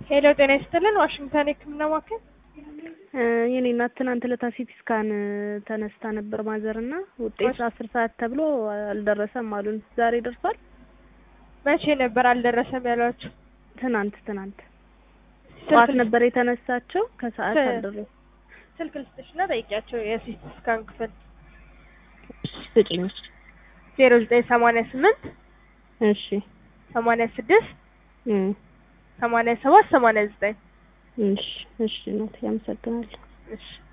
ሄሎ ጤና ይስጥልን ዋሽንግተን የህክምና ማዕከል የኔ እናት ትናንት ዕለት ሲቲ ስካን ተነስታ ነበር ማዘር እና ውጤት አስር ሰዓት ተብሎ አልደረሰም አሉን። ዛሬ ደርሷል? መቼ ነበር አልደረሰም ያሏችሁ? ትናንት ትናንት ጠዋት ነበር የተነሳቸው ከሰዓት ስ- አልደረሰም። ስልክ ልስጥሽና ጠይቂያቸው የሲቲ ስካን ክፍል ስጭኝ። ዜሮ ዘጠኝ ሰማንያ ስምንት እሺ ሰማንያ ስድስት እም፣ ሰማንያ ሰባት ሰማንያ ዘጠኝ እሺ እሺ እናቴ አመሰግናለሁ። እሺ